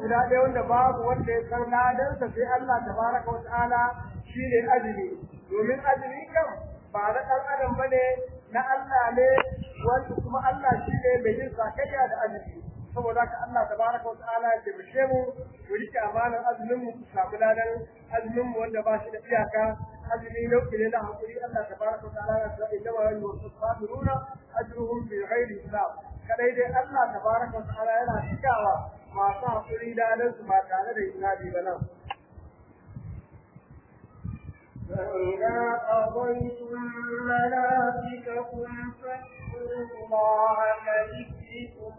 guda ɗaya wanda babu wanda ya san ladansa sai Allah tabaraka wa ta'ala shine azumi domin azumi kan ba na ɗan adam bane na Allah ne wanda kuma Allah shine mai yin sakayya da azumi saboda haka Allah tabaraka wa ta'ala ya taimake mu mu rike amanar azumin mu samu ladan azumin mu wanda ba shi da iyaka azumi nau'i ne na hakuri Allah tabaraka wa ta'ala ya sa inna ma yusabiruna ajruhum bi ghairi hisab kadai dai Allah tabaraka wa ta'ala yana cikawa masu hakuri ladan su ba tare da hisabi ba nan فإذا قضيتم مناسككم فاذكروا الله كذكركم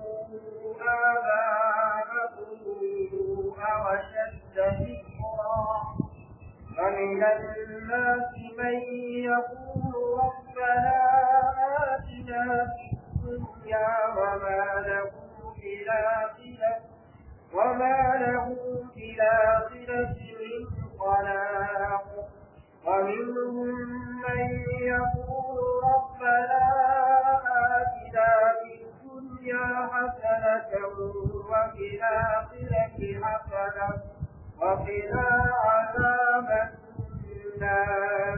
آباءكم أو أشد ذكرا ومن الناس من يقول ربنا آتنا في الدنيا وما له في الآخرة وما له في الآخرة من خلاق ومنهم من يقول ربنا آتنا في الدنيا حسنة وفي الآخرة حسنة وقنا عذاب النار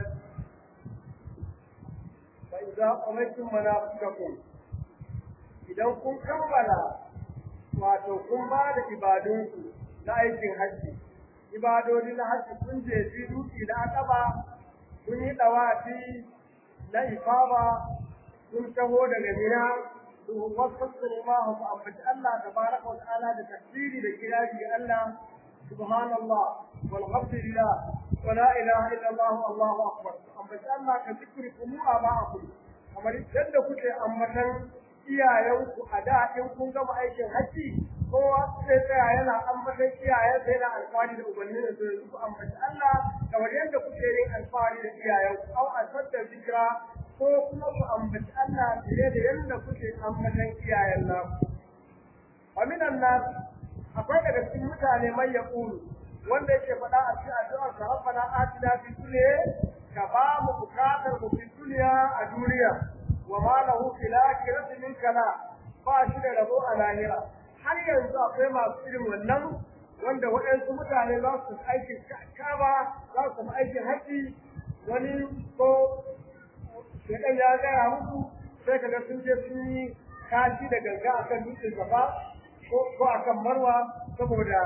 فإذا قضيتم مناسككم idan kun kammala wato kun ba da ibadunku na aikin hajji ibadodi na hajji kun je fi duki na akaba kun yi dawafi na ifaba kun taho daga mina to wasallallahu fa ambaci Allah tabaraka wa ta'ala da takbiri da kirari ga Allah subhanallah walhamdulillah wa la ilaha illa Allah Allahu akbar ambaci Allah ka zikrikum aba'akum kamar yadda kuke ambatan iyayenku a da in kun gama aikin hajji kowa sai tsaya yana ambatan iyayen sai yana alfahari da ubanni da su yanzu ku ambaci Allah kamar yadda kuke yin alfahari da iyayenku au asadda zikra ko kuma ku ambaci Allah fiye da yadda kuke ambatan iyayen naku wa minan nas akwai daga cikin mutane mai yaqulu wanda yake faɗa a cikin addu'ar sa rabbana atina fid dunya ka ba mu bukatar mu fid dunya a duniya wa ma lahu fil akhirati min kala ba shi da rabo a lahira har yanzu akwai masu irin wannan wanda waɗansu mutane za su aikin kaba za su aikin haji wani ko shekan ya gaya musu sai kaga sun je sun yi kashi da ganga akan dutsen gaba ko akan marwa saboda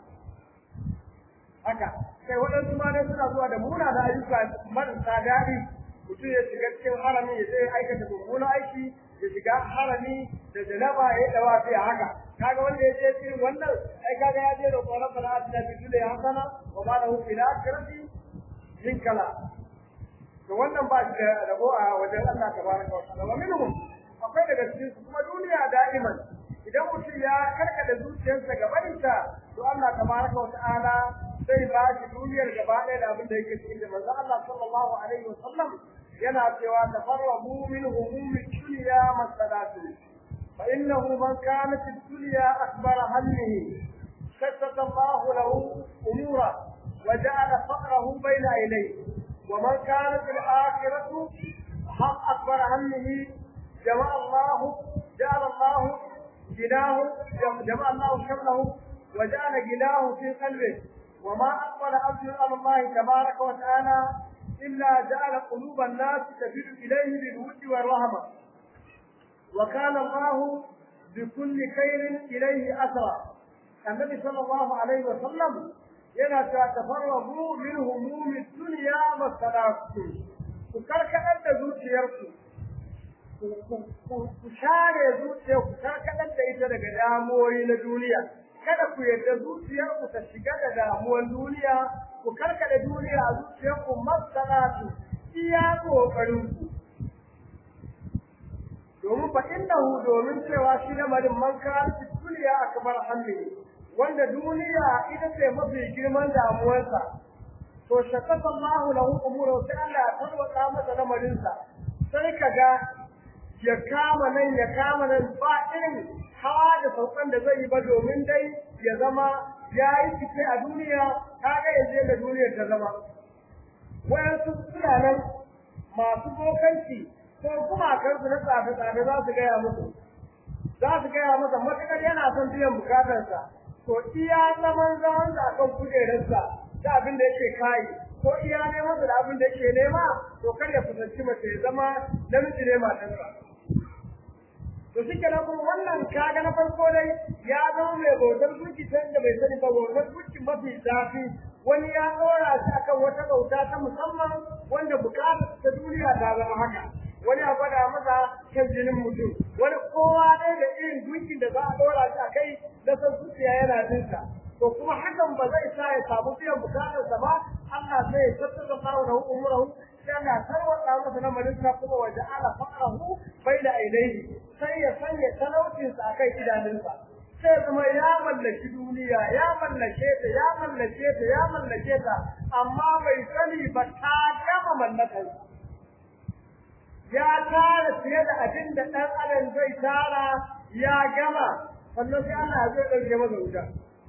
haka sai waɗansu ma dai suna zuwa da muna da ayyuka marasa daɗi mutum ya shiga cikin harami ya sai aikata mummunan aiki ya shiga harami da janaba ya yi dawa sai haka kaga wanda ya je cikin wannan ai kaga ya je da tsoron bana atina fi dunya hasana wa ma lahu fil akhirati min kala to wannan ba shi da rabo a wajen Allah tabaraka wa ta'ala wa minhum akwai daga cikin su kuma duniya da'iman idan mutum ya karkada zuciyarsa gabaninta to Allah tabaraka wa ta'ala zai ba shi duniyar gaba ɗaya da abin da yake cikin da manzo Allah sallallahu alaihi wa sallam yana cewa tafarrabu min humumi dunya masalatu fa innahu man kanat ad-dunya akbar hammihi shattata Allah lahu umura wa ja'ala faqrahu bayna ilayhi wa man kanat al-akhiratu haq akbar hammihi jama'a Allah ja'ala Allah جناه جمع الله شمله وجعل جناه في قلبه وما أقبل أبد على الله تبارك وتعالى إلا جعل قلوب الناس تفيد إليه بالود والرهبة وكان الله بكل خير إليه أسرى النبي صلى الله عليه وسلم ينا تفرغوا من هموم الدنيا والصلاة وكرك أنت زوج يرسل ku share zuciya ku karkatar da ita daga damuwoyi na duniya kada ku yarda zuciyar ku ta shiga da damuwan duniya ku karkada duniya a zuciyar ku masalatu iya kokarin ku domin fa innahu domin cewa shi lamarin man kana duniya akbar hamli wanda duniya ita ce mafi girman damuwarsa to shakata Allah lahu umuru sai Allah ya tarwata masa lamarinsa sai kaga ya kama nan ya kama nan ba irin hawa da saukan da zai yi ba domin dai ya zama ya yi fice a duniya kaga ya je da duniyar ta zama wayansu suna nan masu bokanci ko gumakansu na tsafe-tsafe za su gaya musu za su gaya masa matuƙar yana son biyan bukatarsa to iya zaman zaman da akan kujerarsa da abin da yake kai ko iya neman da abin da yake nema to kar ya kusanci mace ya zama namiji ne matarsa to shi kenan kuma wannan kaga na farko dai ya zama mai bautar gunki ta inda bai sani ba bautar gunki mafi zafi wani ya ɗora shi akan wata bauta ta musamman wanda bukatar ta duniya ta zama haka wani a gwada masa kan jinin mutum wani kowa dai da irin gunkin da za a ɗora shi a kai na san zuciya yana jinsa to kuma hakan ba zai sa ya samu biyan bukatarsa ba Allah sai ya tattata sawa da umurahu sai Allah tarwata masa na malinsa kuma waje ala faqrahu baina ainihi sai ya sanya talaucinsa a kai idanunsa sai zama ya mallaki duniya ya mallake ta ya mallake ta ya mallake ta amma bai sani ba ta gama mallakarsa ya tara fiye da abin da ɗan adam zai tara ya gama sannan sai Allah zai ɗauke masa wuta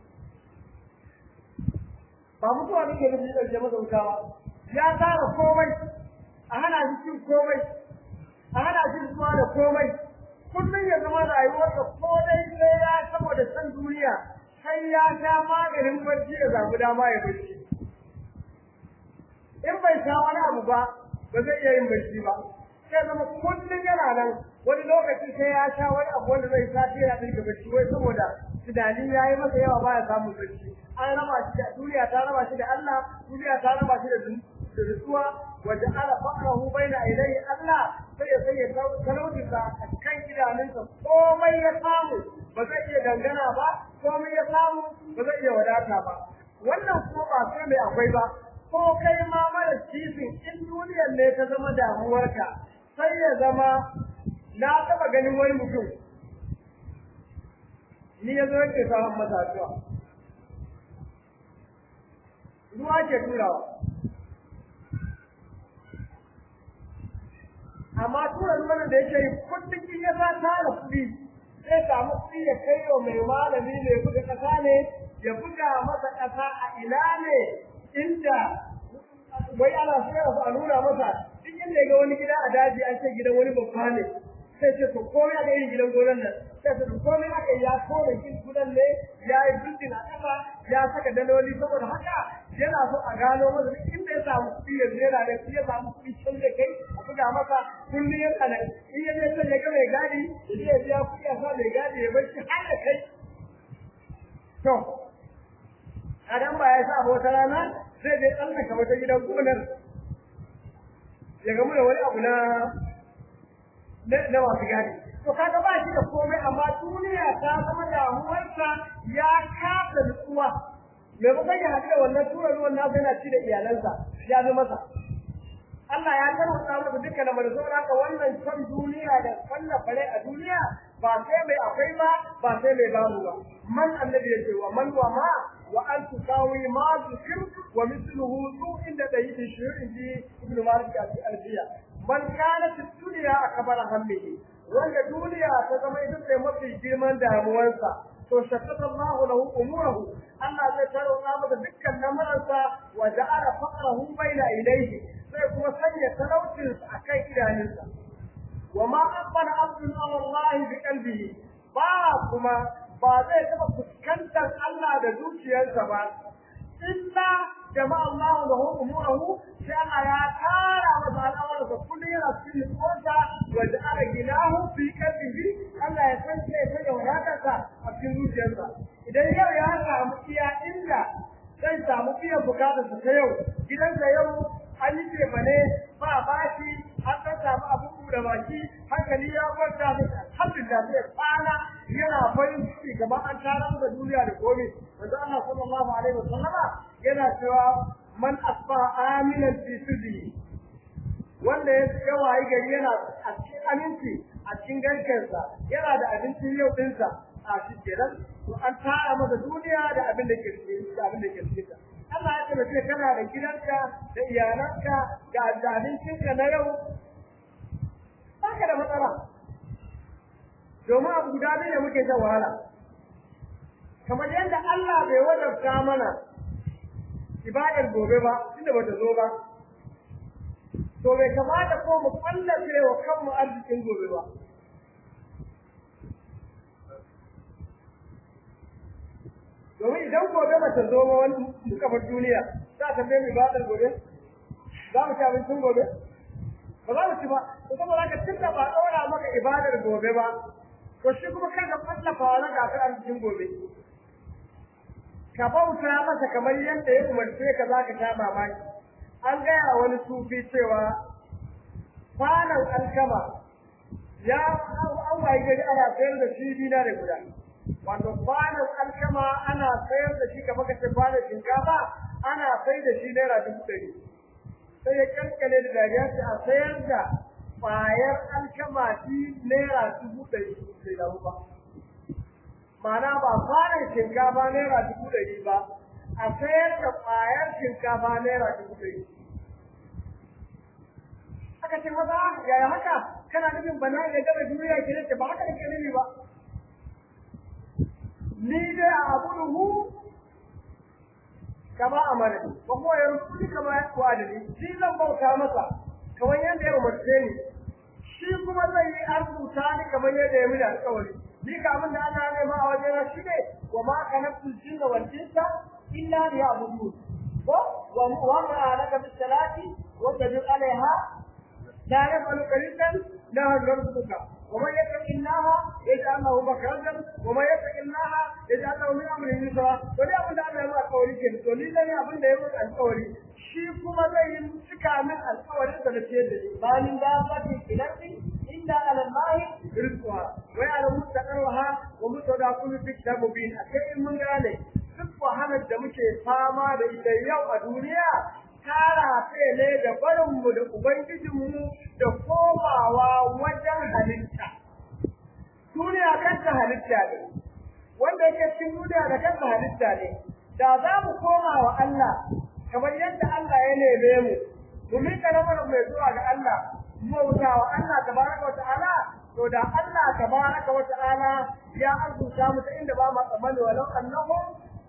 ba mutuwa nake nufi ɗauke masa wuta ba ya tara komai a hana shi cin komai a hana shi zuwa da komai kullum ya zama rayuwarsa ko dai sai ya saboda san duniya sai ya sha maganin barci ya samu dama ya barci in bai sha wani abu ba ba zai iya yin barci ba sai zama kullum yana nan wani lokaci sai ya sha wani abu wanda zai sa yana dinga barci wai saboda tunani ya yi masa yawa baya samun barci an raba shi da duniya ta raba shi da Allah duniya ta raba shi da da nutsuwa waje ala faqrahu baina ilayhi Allah sai ya sai ya talauci sa a kan idanunsa komai ya samu ba zai iya dangana ba komai ya samu ba zai iya wadata ba wannan kuma ba sai mai akwai ba ko kai ma mara cikin in duniyar ne ta zama damuwarka sai ya zama na taba ganin wani mutum ni ya zo yake samun masa addu'a ruwa ke turawa amma tura ruwan da yake yi kullum in ya sa tara kuɗi zai samu kuɗi ya kai wa mai malami mai buga ƙasa ne ya buga masa ƙasa a ina ne inda wai ana so a nuna masa duk inda ga wani gida a daji an ce gidan wani babba ne sai ce to komai aka yi gidan gonan nan sai ce to komai aka ya kore gin gudan ne ya yi bildin a ƙasa ya saka daloli saboda haka yana so a gano masa duk inda ya samu kuɗi ya zera da ya samu kuɗi can da kai a buga masa kullum ya tsana in ya zai ya ga mai gadi ya je ya biya kuɗi a sa mai gadi ya bar shi har da kai to adam ba ya sa wata rana zai je tsallaka wata gidan gonar ya gamu da wani abu na na masu gadi to kaga ba shi da komai amma duniya ta zama damuwarsa ya kasa nutsuwa mai kuma ya haɗu da wannan tura ruwan nasa yana ci da iyalansa ya zo masa Allah ya tarwata masa dukkan da mai saboda haka wannan son duniya da kwalla fare a duniya ba sai mai akwai ba ba sai mai babu ba man annabi yace wa man wa ma wa an tusawi ma zikir wa mithluhu su inda da yi shi inji ibnu malik al-alfiya man kana fi dunya akbara hammihi wanda duniya ta zama ita ce mafi girman damuwarsa to shakkata Allahu lahu umurahu Allah zai tarwata masa dukkan lamuransa wa ja'ala faqrahu baina ilayhi sai kuma sanya talaucin a kan idanunsa wa ma aqbala abdun ala Allah bi qalbihi ba kuma ba zai taba fuskantar Allah da zuciyarsa ba illa jama'a Allah lahu umurahu sai Allah ya tara masa al'amuransa kullum yana cikin nutsuwarsa wa ja'ala ginahu fi qalbihi Allah ya san sai ya sanya wadatarsa a cikin zuciyarsa idan yau ya samu iya inda zai samu biyan bukatarsa ta yau gidansa yau an yi ce bane ba bashi an ɗan samu abin da baki hankali ya kwanta da alhamdulillah sai kwana yana farin ciki kamar an tara da duniya da komai manzo Allah sallallahu alaihi wasallama yana cewa man asfa aminan fi sirri wanda ya ga wayi gari yana a cikin aminci a cikin garkensa yana da abincin yau dinsa a shi kenan to an tara masa duniya da abin da ke cikin da abin da ke cikin Allah ya tabbata kana da gidanka da iyalanka da abincinka na yau baka da matsala domin abu guda biyu da muke shan wahala kamar yadda Allah bai wajabta mana ibadar gobe ba tunda bata zo ba to bai kamata ko mu kallace wa kanmu arzikin gobe ba domin idan gobe ba ta zo ba wani suka bar duniya za ta bai mu ibadar gobe za mu ci abincin gobe ba za mu ci ba to saboda haka tun da ba ɗora maka ibadar gobe ba to shi kuma kada fallafa wa na gasar arzikin gobe ka bauta masa kamar yadda ya umarce ka za ka sha mamaki an gaya wani sufi cewa kwanan alkama ya an wayi gari ana sayar da shi dina da guda wato kwanan alkama ana sayar da shi kamar kace kwanan shinkafa ana sai da shi naira dubu ɗari sai ya kankale da dariya ce a sayar da ƙwayar alkama shi naira dubu ɗari sai da ba ma'ana ba kwanan shinkafa naira dubu ɗari ba a sayar da ƙwayar shinkafa naira dubu ɗari aka ce maza yaya haka kana nufin bana ya gaba duniya ke ce ba haka nake nufi ba ni dai a abuduhu kama amara wa huwa yarzuquni kama yaqwani shi zan bauta masa kamar yadda ya umarce ni shi kuma zai yi arzuta ni kamar yadda ya mini alƙawari ni ka abin da Allah ya nema a wajena shi ne wa ma kanaftul jinna wal insa illa liya'budun ko wa wa ma'alaka bis salati wa tajid alaiha لا يفعل قليلا لا نرزقك ومن يتق الله يجعل له مخرجا ومن يتق الله يجعل له من امره يسرا wani abin da Allah ya maka alƙawari ke to ni dai abin da ya maka alƙawari shi kuma zai yi cika min alƙawarin da nake da shi banin da fati ilarti illa ala Allah rizqa wa ala mustaqarraha wa mutadakulu fi kitab mubin akai mun gane duk wahalar da muke fama da ita yau a duniya tara ne da barinmu da Ubangijinmu da komawa wajen halitta. Duniya kanta halitta ne, wanda yake cikin duniya da kanta halitta ne, da za mu koma wa Allah kamar yadda Allah ya neme mu, mu miƙa lamarin mai zuwa ga Allah, mu bauta wa Allah tabaraka wa ta'ala, to da Allah tabaraka wa ta'ala ya arzuta mu ta inda ba mu tsammani walau annahum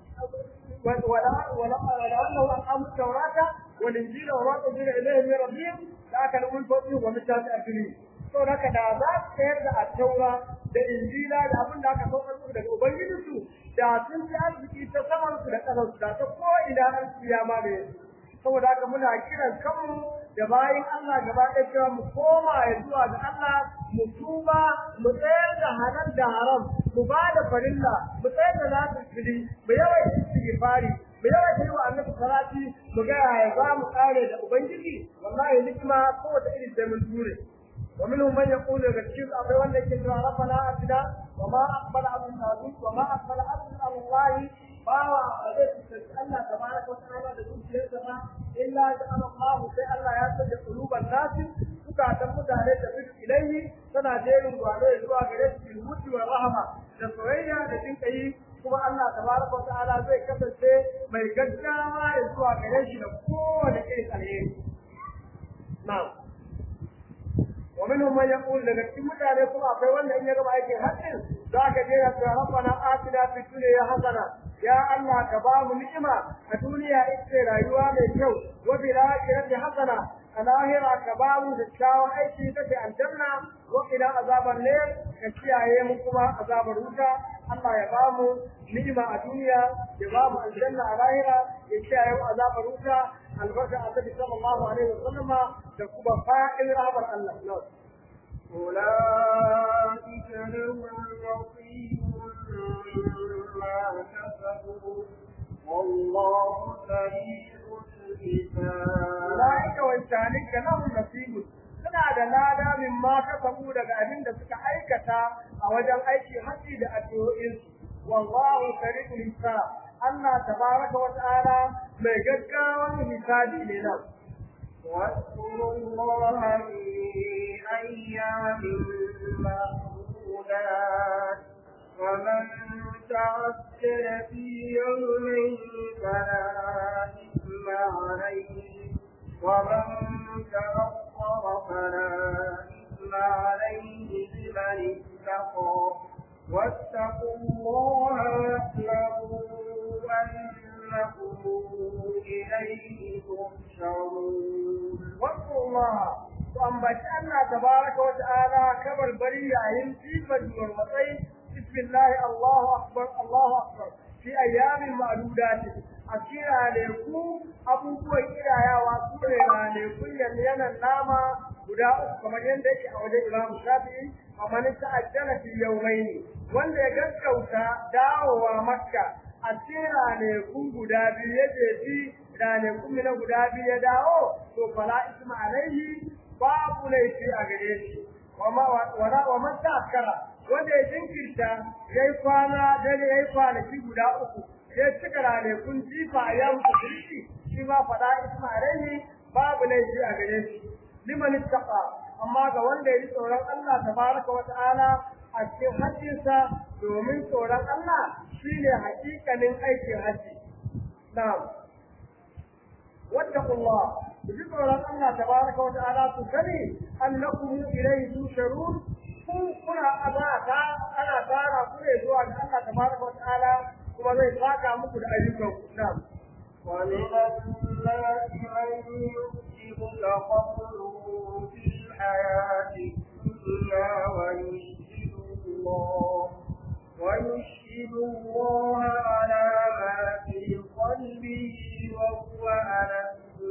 ولو انه اقاموا التوراه والانجيل وما انزل اليهم من ربهم لاكلوا من فوقهم ومن تحت ارجلهم to haka da za su sayar da attaura da injila da abin da aka saukar su daga ubangijinsu da sun ci arziki ta saman su da ƙasar su da ta ko ina an siya ma da saboda haka muna kiran kanmu da bayan Allah gaba ɗaya cewa mu koma ya zuwa ga Allah mu tuba mu tsayar da halal da haram mu ba da farilla mu tsayar da nasu fili mu yawaita istighfari mu yawaita yi wa annabi salati mu ga ya za mu kare da ubangiji wallahi nikma kowace irin da mun ture ومنهم من يقول الرشيد أبي ولا يكتب ربنا أتنا وما أقبل عبد النبي وما أقبل عبد الله فهو الله تبارك وتعالى بدون شيء إلا جعل الله في الله يسجد قلوب الناس zukatan mutane da fi ilaihi tana jerin gwado zuwa gare su bil mutu wa rahama da soyayya da jin kai kuma Allah tabaraka wa ta'ala zai kasance mai gaggawa ya zuwa gare shi da kowane irin alheri na'am wa minhum man yaqul daga cikin mutane kuma akwai wanda in ya gaba aikin haƙƙin za ka je ya ce rabbana atina fid dunya hasana ya Allah ka ba mu ni'ima a duniya ita rayuwa mai kyau wa bil akhirati hasana a lahira ka ba mu da kyawun aiki ta ce aljanna wa ila azabar ne ka kiyaye mu kuma azabar wuta Allah ya ba mu ni'ima a duniya ya ba mu aljanna a lahira ya kiyaye mu azabar wuta albarka annabi sallallahu alaihi wa sallama da kuma fa'in rahmar Allah أولئك لهم نصيب مما كسبوا والله سريع الحساب أولئك وإنسانك لهم نصيب suna da lada min ma kasabu daga abin da suka aikata a wajen aiki haji da addu'o'insu wallahu sari'ul hisab Allah tabaraka wa ta'ala mai gaggawan hisabi ne nan واذكروا الله في أيام معدودات ومن تعجل في يومين فلا إثم عليه ومن تأخر فلا إثم عليه لمن اتقى واتقوا الله واعلموا أنكم إليه تحشرون واذكروا الله وأنبت الله تبارك وتعالى كبر بريء عين في فجر المطين بسم الله الله أكبر الله أكبر fi ayyamin ma'dudati a kira ne ku abubuwan kirayawa su ne ranakun yanan nama guda uku kamar yadda yake a wajen Imam Shafi'i amma ni ta'ajjala fi yawmaini wanda ya gaskauta dawowa Makka a cikin ranakun guda biyu ya jefi ranakun na guda biyu ya dawo to fala isma alaihi babu laifi a gare shi wama wala wa man ta'akkara wanda ya jinkirta yayi kwana dare yayi kwanaki guda uku ya cika ranakun jifa a yamu tafirki shi ma fala isma alaihi babu laifi a gare shi liman ittaqa amma ga wanda ya yi tsoron Allah tabaraka wa ta'ala a cikin hajjinsa domin tsoron Allah shine hakikanin aikin haji na'am wattaqullah bi tsoron Allah tabaraka wa ta'ala ku sani annakum ilayhi tusharun ku kuna azata ana tara ku ne zuwa ga Allah tabaraka wa ta'ala kuma zai saka muku da ayyukan ku na'am ومن الناس من يكذبك قوله في الحياة الدنيا ويشهد الله ويشهد الله على ما في قلبه وهو ألد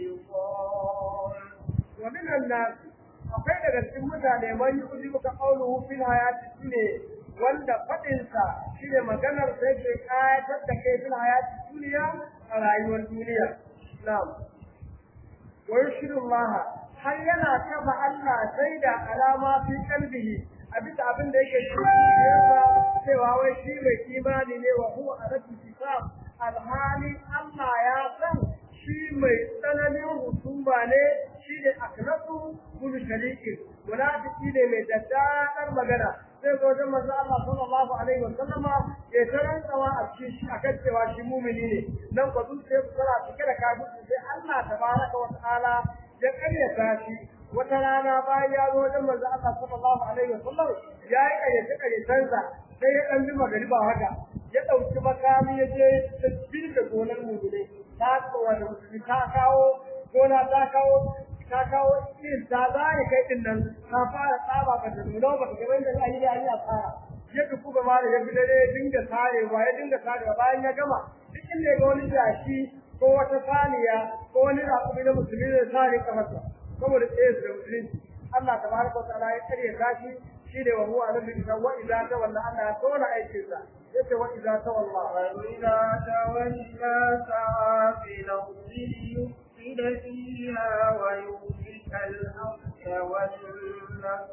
الخصام ومن الناس akwai daga cikin mutane man yi uji muka kauluhu fil hayati shine wanda fadinsa shine maganar sai ke kayatar da kai fil hayati duniya a rayuwar duniya na'am wa yushiru Allah har yana kafa Allah sai da alama fi kalbihi a bisa abin da yake cewa cewa wai shi mai imani ne wa huwa alatu kitab alhali Allah ya san shi mai tsananin husuma ne shi ne akhlasu kullu sharikin munafiki ne mai daddadar magana sai zo wajen manzo Allah sallallahu alaihi wa sallama ya tarantsawa a cikin shi akan cewa shi mumini ne nan ko zuciya su tana cike da kafirci sai Allah tabaraka wa ta'ala ya karyata shi wata rana bayan ya zo wajen manzo Allah sallallahu alaihi wa sallam ya yi karyace karyacensa sai ya dan bi magariba haka ya dauki makami ya je tasbih da gonar mumini ta ko wani musulmi ta kawo gona ta kawo ta kawo irin ta zai kai din nan ta fara tsaba ka da nuna ba ka wanda za a yi da a tsara ya duku ga mara ya bidare ya dinga sarewa ya dinga sarewa bayan ya gama duk inda ya ga wani jashi ko wata saniya ko wani raƙumi na musulmi zai sare kafarsa saboda tsaye su da musulunci Allah tabaraka wa ta'ala ya karya tashi shi ne wa huwa alladhi idza wa idza tawalla Allah ya tona aikinsa yace wa idza tawalla وإذا تولى سعى في الأرض ليفسد فيها ويهلك الحرث والنسل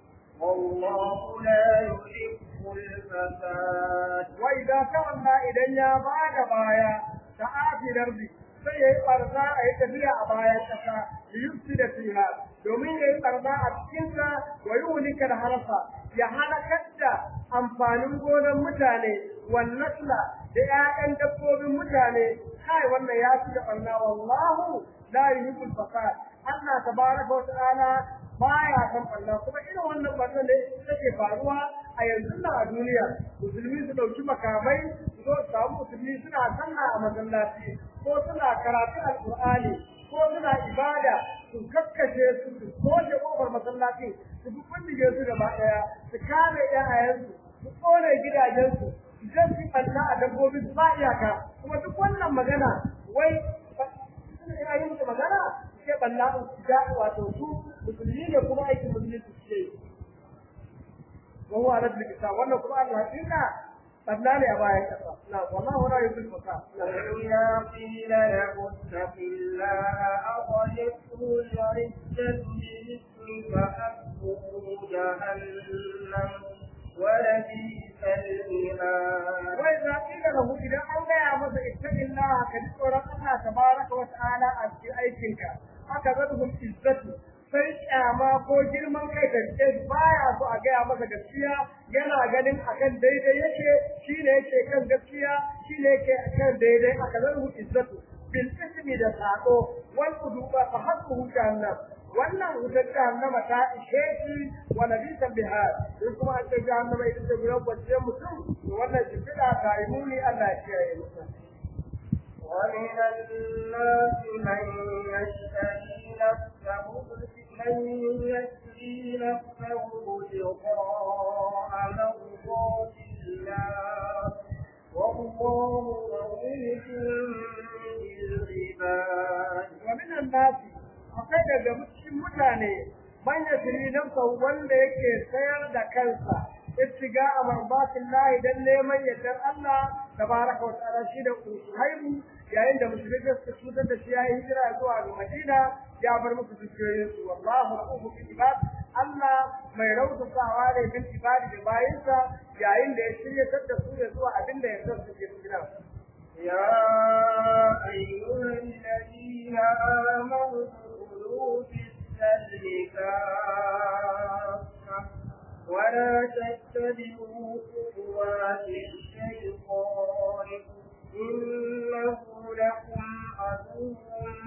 والله لا يحب الفساد وإذا تولى إذن يا بعد بايا تعافي الأرض sai ya yi ɓarna a yi tafiya a bayan ƙasa da yufsi da fiha domin ya yi ɓarna a cikinsa wa yi wulikar harfa ya halakar da amfanin gonar mutane wannasla da 'ya'yan dabbobin mutane kai wannan ya fi da ɓarna wallahu la yuhibbul fasad Allah tabaraka wa ta'ala baya san ɓarna kuma irin wannan ɓarna ne take faruwa a yanzu na a duniya musulmi su ɗauki makamai su zo su samu musulmi suna sallah a masallaci ko suna karatu alƙur'ani ko suna ibada su kakkashe su su koshe ƙofar masallacin su fi kundige su gaba ɗaya su kame ƴaƴayensu su ƙone gidajensu su je su ɓanna a dabbobi su ba iyaka kuma duk wannan magana wai ina yi musu magana su ke ɓanna su ja wato su musulmi ne kuma aikin musulmi su ce وهو على الكتاب وانا قرآن الحقيقة فبناني أبايا كتاب لا والله لا يضل الفساد وإذا قيل له اتق الله أخذته العزة بالإثم فحسبه جهنم ولبئس المهاد وإذا قيل له إذا أن يا مس اتق الله كذكر الله تبارك وتعالى أشكي أيكنك أخذته العزة sai kyama ko girman kai da ke baya so a gaya masa gaskiya yana ganin akan daidai yake shi ne yake kan gaskiya shi ne yake kan daidai aka zarhu izzatu bil ismi da sako wal uduba fa hasbuhu jahannam wannan wutar jahannama ta ishe shi wa nabisan bihar in kuma an ce jahannama ita ce gudan kwanciyar mutum to wannan shimfiɗa ta yi muni Allah ya kiyaye mutum ومن الناس من يشتري نفسه من يشتري نفسه ابتغاء مرضات الله والله رؤوف بالعباد ومن الناس akwai daga cikin mutane man yasri nafsa wanda yake sayar da kansa ittiga amarbatin lahi dan neman yardar Allah tabaraka wa ta'ala shi da haibu yayin da musulmi suka cutar da shi ya hijira zuwa ga Madina ya bar musu dukiyoyin su wallahu ra'ufu bil ibad Allah mai rautasawa ne bil ibadi da bayinsa yayin da ya shiryatar da su ya zuwa abin da yarda su ke cikin يا أيها الذين آمنوا ادخلوا في السلم كافة ولا تتبعوا خطوات الشيطان إنه لكم عدو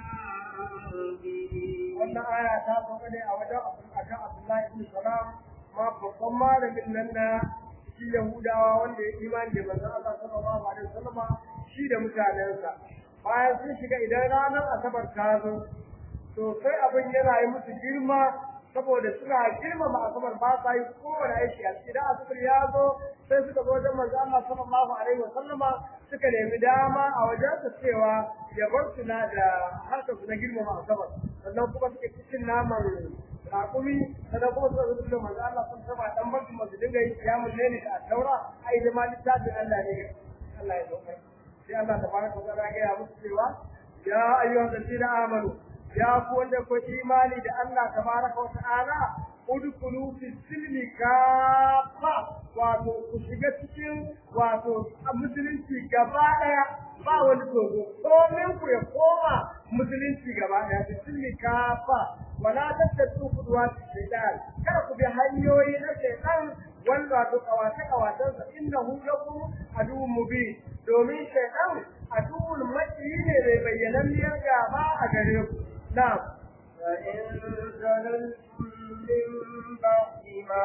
مبين wannan aya ta sauka ne a wajen akan Abdullahi ibn Salam ma babban malamin nan na shi Yahudawa wanda ya imani da manzon Allah sallallahu alaihi wasallama shi da mutanensa bayan sun shiga idan ranar asabar ta zo to sai abin yana yi musu girma saboda suna girmama asabar ba sa yi kowane aiki a cikin asabar ya zo sai suka zo wajen manzo Allah sallallahu alaihi wasallama suka nemi dama a wajen su cewa ya bar su na da harkar su na girmama asabar sannan kuma suke cikin naman raƙumi sannan kuma suka zo da manzo Allah sun saba dan bar su masu dinga yi kiyamun ne a taura ai da ma littafin Allah ne Allah ya zo sai Allah tabaraka wa ta'ala ya musu cewa ya ayyuhal ladina amanu ya ku wanda ku imani da Allah tabaraka wa ta'ala udkhulu fi silmi kafa wato ku shiga cikin wato musulunci gaba daya ba wani togo komin ku ya koma musulunci gaba daya fi silmi kafa wala tattabu kudwat shaytan kada ku bi hanyoyi na shaytan wanda wato kawace kawacensa innahu lakum aduwwun mubin domin shaytan aduwwul maki ne mai bayyananniyar gaba a gare ku na'am فإن زللتم من بعد ما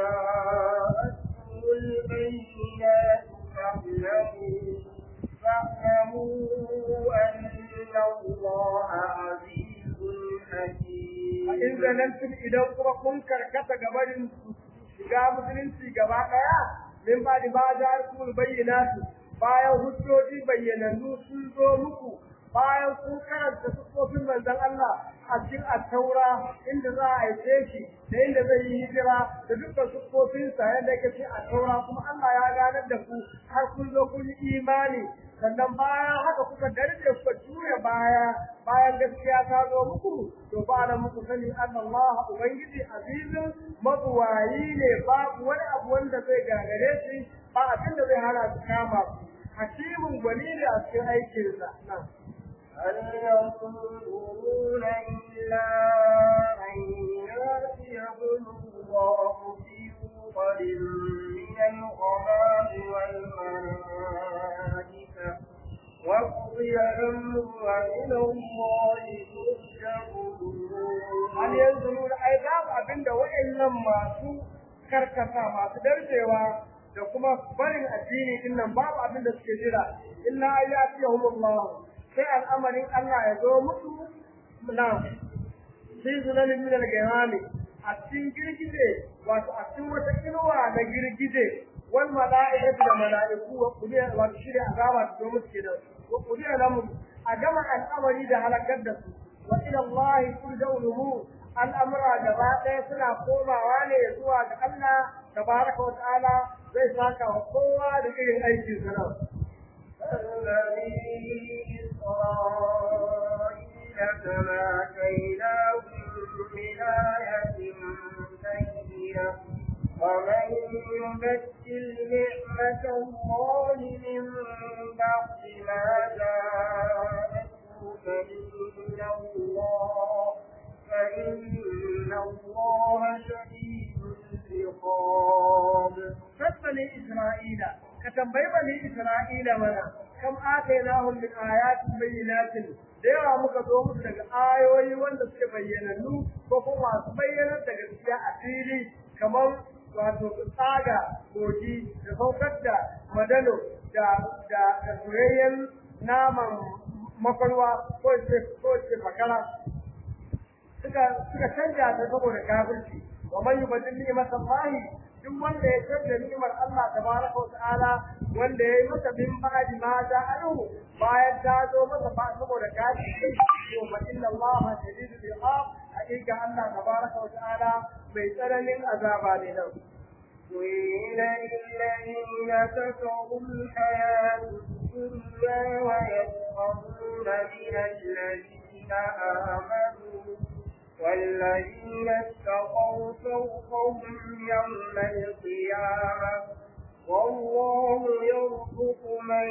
جاءتكم البينات فاعلموا فاعلموا أن الله عزيز حكيم in zanantum idan kuma kun karkata gabarin shiga musulunci gaba daya min ba da ba da alkul bayyinatu bayan hujjoji bayyanannu sun zo muku bayan kun karanta sufofin manzon Allah a cikin at-taura inda za a aike shi da inda zai yi hijira da dukkan sufofin sa yadda yake cikin at-taura kuma Allah ya ganar da ku har kun zo kun yi imani sannan bayan haka kuka darje kuka juya baya bayan gaskiya ta zo muku to ba nan muku sani Allah ubangiji azizun mabuwayi ne babu wani abu wanda zai gagare shi ba abin da zai hana su kama ku hakimin gwani ne a cikin aikinsa nan هل ينظرون إلا أن يأتيهم الله في ظلل من الغمام والملائكة وقضي الأمر وإلى الله ترجع hal yanzu nuna ai babu abin da wa'annan masu karkata masu darjewa da kuma barin addini din nan babu abin da suke jira illa ayyatihumullah sai al'amarin Allah ya zo musu na sai zulalin min al-ghamami a cikin girgije wato a cikin wata inuwa na girgije wal mala'ikatu da mala'iku wa kuliya wato shi da azaba ta zo musu kenan wa kuliya lamu a gama al'amari da halakar da su wa ila Allah turja'u umur al'amura gaba ɗaya suna komawa ne zuwa ga Allah tabaraka wa ta'ala zai saka wa kowa da irin aikin sa nan الذي إسرائيل كما كيناهم من آية بينة ومن يبدل نعمة الله من بعد ما جاءته فإن الله فإن الله شديد العقاب bani Isra'ila ka tambayi bani Isra'ila mana kam atainahum min ayatin bayyinatin da yawa muka zo musu daga ayoyi wanda suke bayyanannu ko kuma masu bayyanar da gaskiya a fili kamar wato tsaga kogi da saukar da madano da da da soyayyen naman makwarwa ko ce ko ce fakara suka suka canja ta saboda kafirci wa man yubaddil ni'matallahi duk wanda ya canza ni'imar Allah tabaraka wa ta'ala wanda ya yi masa bin ba'di ma ja'alu bayan ta zo masa ba saboda kashi to fa inna Allah shadidul iqab hakika Allah tabaraka wa ta'ala mai tsananin azaba ne nan قيل للذين كفروا الحياة الدنيا ويسخرون من الذين آمنوا والذين اتقوا فوقهم يوم القيامة والله يرزق من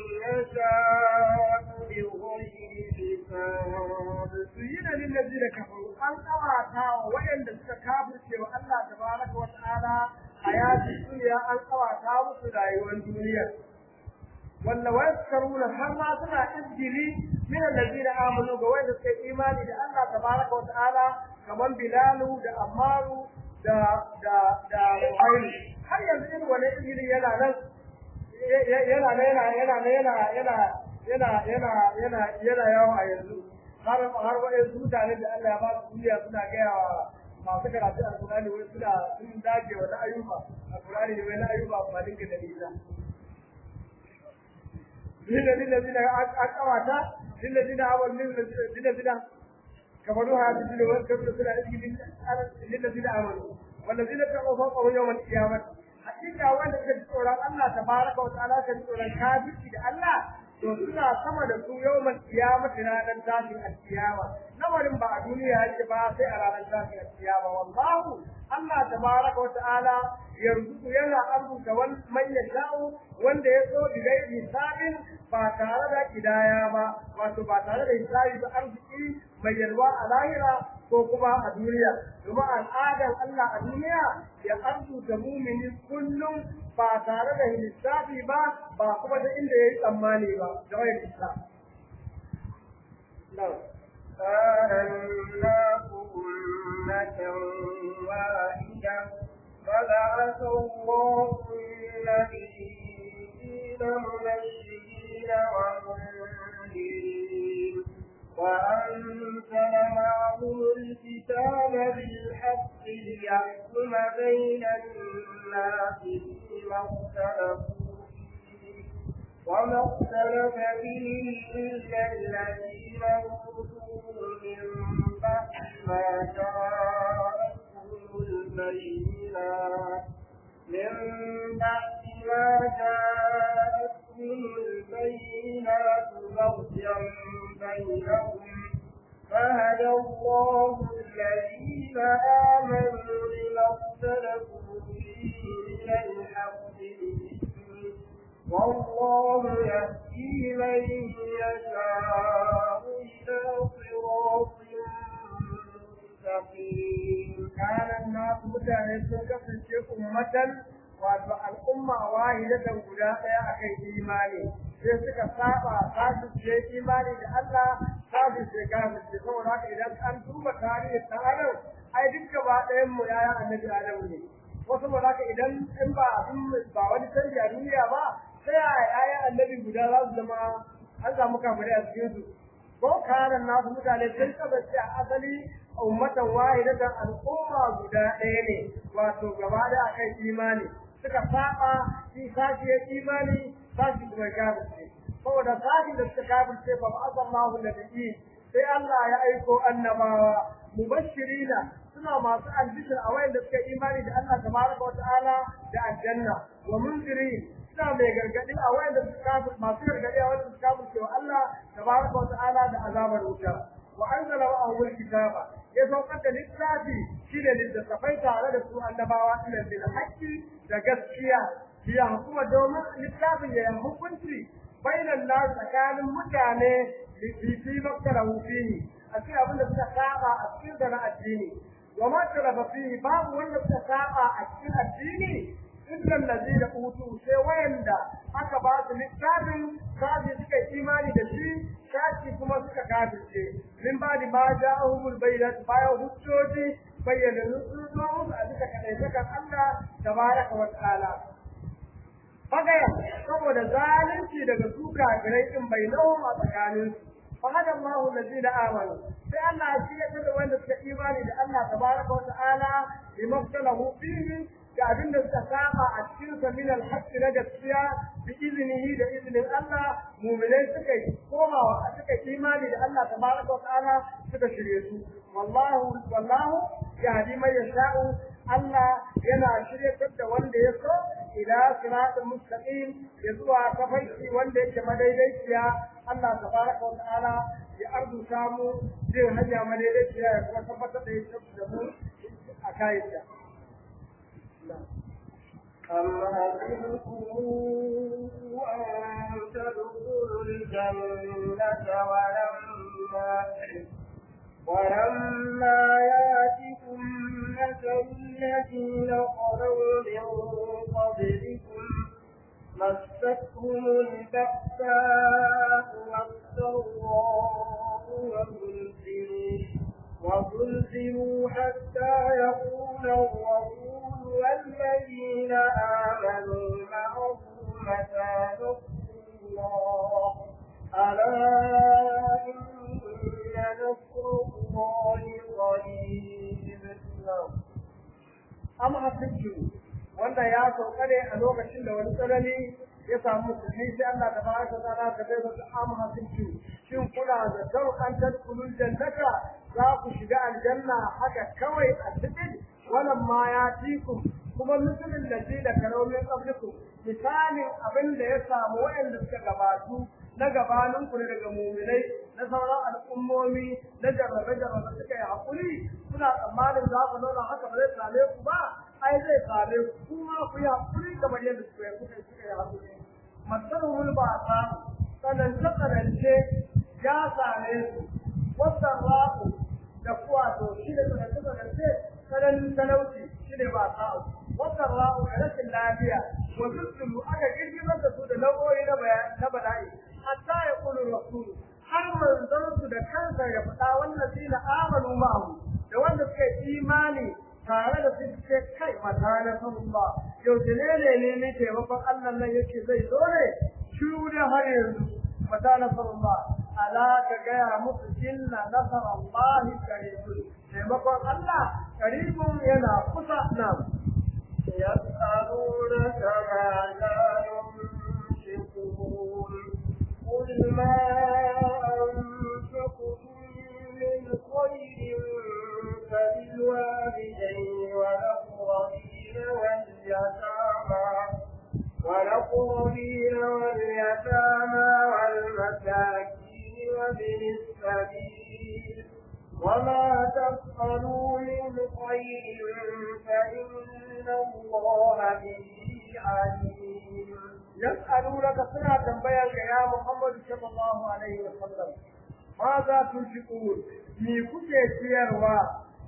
يشاء بغير حساب زين للذين كفروا أن قواتا وإن تكابر سوى الله تبارك وتعالى حياة الدنيا أن قواتا وسلاي الدنيا wanda waskaruna har ma suna izgili min allazina amanu ga wanda suka imani da Allah tabaraka wa ta'ala kaman Bilalu da Ammaru da da da Ruhayl har yanzu irin wannan izgili yana nan yana nan yana yana yana yana yana yana yana yana yawo a yanzu har har wa'in mutane da Allah ya ba su duniya suna gaya wa masu karatu alkurani wai suna sun dage wa na ayyuka alkurani ne wai na ayyuka ba dinka da nisa للذين أقواتا للذين آمنوا للذين كفروا هذه الدنيا وكفروا للذين آمنوا والذين اتقوا فوقهم يوم القيامة حقيقة وأن كتورا الله تبارك وتعالى كتورا كافر إلى الله to suna sama da su yawmal qiyamati ranar tashin alkiyama lamarin ba a duniya yake ba sai a ranar tashin alkiyama wallahu Allah tabaraka wa ta'ala yarzuku yana arzuta man yasha'u wanda ya so bi gairi hisabin ba tare da kidaya ba wato ba tare da hisabi ba arziki mai yalwa a lahira ko kuma a duniya domin al'adar Allah a duniya ya arzuta mumini kullum ba tare da hisabi ba ba kuma da inda ya yi tsammani ba da wayar hisab. كان الناس أمة واحدة فبعث الله النبيين مبشرين ومنذرين وأنزل معهم الكتاب بالحق ليحكم بين الناس فيما اختلفوا فيه وما اختلف فيه إلا الذين أوتوا من بعد ما جاءتهم البينات من بعد ما جاءتهم البينات بغيا بينهم فهدى الله الذين آمنوا لما اختلفوا فيه من الحق بإذنه والله يهدي من يشاء إلى صراط مستقيم كان الناس mutane sun kasance ummatan wato al'umma wahidatan guda ɗaya akan imani sai suka saba kasu ce imani da Allah kasu ce kasu ce saboda haka idan an duba tarihin ɗan adam ai duk gaba ɗayan mu yayan annabi Adamu ne wasu ba haka idan in ba ba wani canji a duniya ba sai a yayan annabi guda za su zama an samu kafirai a cikin su ko kanan nasu mutane sun kasance a asali ummatan wahidatan al'umma guda ɗaya ne wato gaba da akan imani suka saba shi sashi ya imani sashi kuma ya kafirce saboda sashi da suka kafirce ba ba Allahu nabiyyi sai Allah ya aiko annabawa mubashirina suna masu albishir a wayanda suka imani da Allah tabaraka wa ta'ala da aljanna wa munzirin suna mai gargadi a wayanda suka kafir masu gargadi a wayanda suka kafirce wa Allah tabaraka wa ta'ala da azabar wuta wa anzala ma'ahul kitaba ya saukar da littafi shine littattafai tare da su annabawa ila bil haqqi da gaskiya ya hukuma domin littafin ya hukunci bainan nas tsakanin mutane fi fi makkarahu fihi a cikin abin da suka saba a cikin da na addini wa ma talafa fihi babu wanda suka saba a cikin addini illa allazina utu sai wayanda aka ba su littafin kaji suka imani da shi kaji kuma suka kafirce min ba da ma ja'ahumul bayyinat bayan hujjoji bayyana sun zo musu a duka kadaitakar Allah tabaraka wa ta'ala Bagaya saboda zalunci daga su kafirai din bai nawa a tsakanin fa hada Allahu allazina amanu sai Allah ya shirya da wanda suka imani da Allah tabaraka wa ta'ala bi maftalahu fihi da abin da suka saba a cikin sa min al-haqq na gaskiya bi iznihi da iznin Allah mu'minai suka yi komawa suka yi imani da Allah tabaraka wa ta'ala suka shirye su wallahu wallahu yahdi man yasha'u Allah yana shiryatar da wanda ya so ila siratal mustaqim ya zuwa tafarki wanda yake madaidaiciya Allah tabaraka wa ta'ala ya arzuta mu zai hanya madaidaiciya ya kuma tabbatar da ya da mu a kayanta. أم حسبتم أن تدخلوا الجنة ولما ولما ياتكم مثل الذين خلوا من قبلكم مستهم البأساء والضراء وزلزلوا وزلزلوا حتى يقول الرسول والذين آمنوا معه متى نصر الله ألا إن نصر الله قريب Am hasibtu wanda ya sauka ne a lokacin da wani tsanani ya samu musulmi sai Allah ta baraka ta ala ta bai wasu am hasibtu shin kuna da sau an tadkhulul jannata za ku shiga aljanna haka kawai a cikin wannan ma ya tiku kuma musulmin da ji da karomin qablikum misalin abin da ya samu waɗanda suka gabatu na gabanin ku daga muminai na sauran al'ummomi na jarrabe jarrabe suka yi hakuri suna tsammanin za ku nuna haka ba zai same ku ba ai zai same ku kuma ku yi hakuri kamar yadda suka yi kuka suka yi hakuri masarhul ba ta tsanance tsanance ya same su wasan ra'u da kuwa to shi da tsanance tsanance tsananin talauci shi ne ba ta wasan ra'u da rashin lafiya wasu sulu aka girgizar da su da nau'o'i na bala'i hatta ya kulu rasulu har manzon su da kansa ya faɗa wannan shi na amanu ma'ahu da wanda suka yi imani tare da su ce kai mata na sallah yau ne ne ne ne taimakon Allah nan yake zai zo ne shiru da har yanzu mata na sallah ala ka gaya musu inna nasar Allah karibun taimakon Allah karibun yana kusa nan يسألونك ماذا ينفقون قل ما أنفقتم من خير فللوالدين والأقربين واليتامى والأقربين واليتامى والمساكين وابن السبيل وما تفعلوا من خير فإن الله به عليم يسألونك سنة تنبيك يا محمد صلى الله عليه وسلم ماذا تنفقون me kuke ciyarwa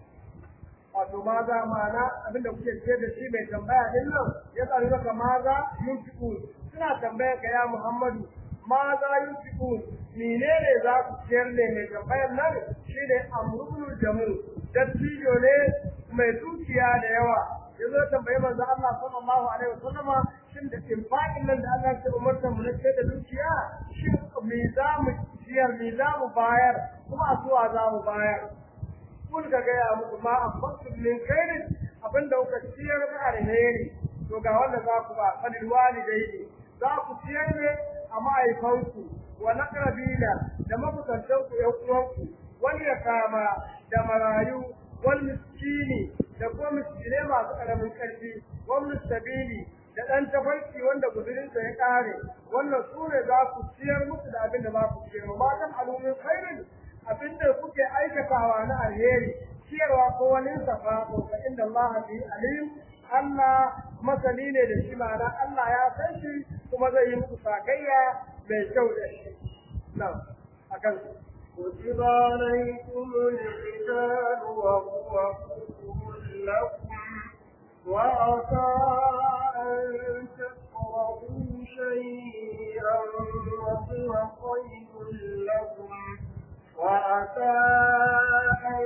wato maza ma'ana abinda kuke ciyar da shi mai tambaya din nan ya tsari maka maza yunfiqun suna tambaya ka ya Muhammadu maza yunfiqun menene za ku ciyar ne mai tambayar nan shine amrul jamu dattijo ne mai dukiya da yawa yazo tambaye manzo Allah sallallahu alaihi wasallama shin da infaqin nan da Allah ya umarta mu na da dukiya shin me za mu ciyar me za mu bayar kuma a suwa za mu bayar kun ga gaya muku ma anfaqtum min khairin abinda kuka ciyar da alheri to ga wanda za ku ba fadil walidaini za ku ciyar ne a ma'aikanku wa naqrabina da mabukantanku ƴan uwanku wal yatama da marayu wal miskini da kuma miskine masu ƙaramin ƙarfi wal mustabili da ɗan tafarki wanda guzurinsa ya ƙare wannan su ne za ku ciyar musu da abin da za ku ciyar ma kan alumin khairin abin da kuke aikatawa na alheri ciyarwa ko wani safa to fa inda Allah bi alim Allah masani ne da shi ma'ana Allah ya san shi kuma zai yi muku sakayya mai kyau da shi nan akan كتب عليكم القتال وهو كفر لكم وعسى أن تكرهوا شيئا وهو خير لكم وعسى أن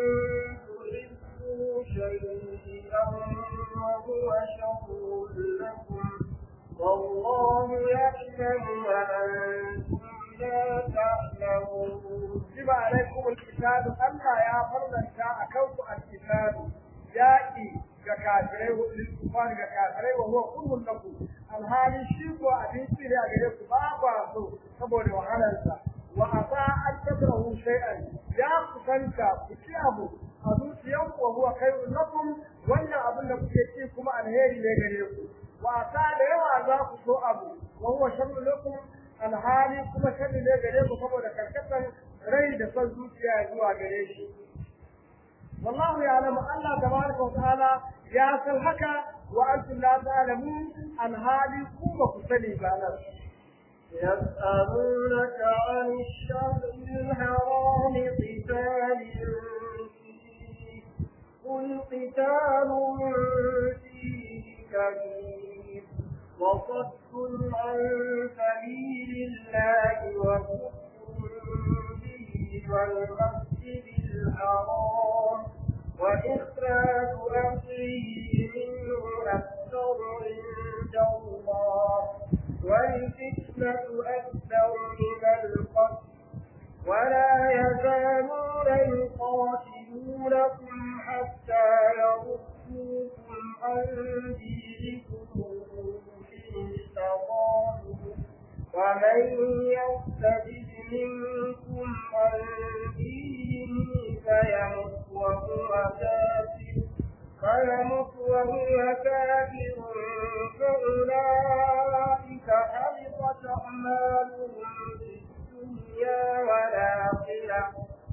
تحبوا شيئا وهو شر لكم والله يعلم وأنتم لا تعلمون كتب عليكم القتال ألا يا فرضا شاء كوك القتال yaƙi ga kafirai kufar ga kafirai wa huwa kurhun lakum alhali shi ko abinci ne a gare ku ba ba so saboda wahalarsa wa asa an takrahu shay'an ya kusanta ku ci abu a zuciyanku wa huwa khairun lakum wannan abin da kuke ci kuma alheri ne gare ku wa asa da yawa za ku so abu wa huwa sharrun lakum alhali kuma sharri ne gare ku saboda karkatar rai da son zuciya zuwa gare shi والله يعلم الله تبارك وتعالى يا سلحك وأنتم لا تعلمون أن هذه قوة كسلي بانا يسألونك عن الشهر الحرام قتال فيه قل قتال فيه كبير وصد عن سبيل الله وكفر به والمسجد الحرام وإخراج أهله منه أكثر عند الله والفتنة أكثر من القتل ولا يزالون يقاتلونكم حتى يردوكم عن دينكم إن استطاعوا ومن يرتد منكم عن دينه فيمت وهو كافر فيمت وهو كافر فأولئك حبطت أعمالهم في الدنيا والآخرة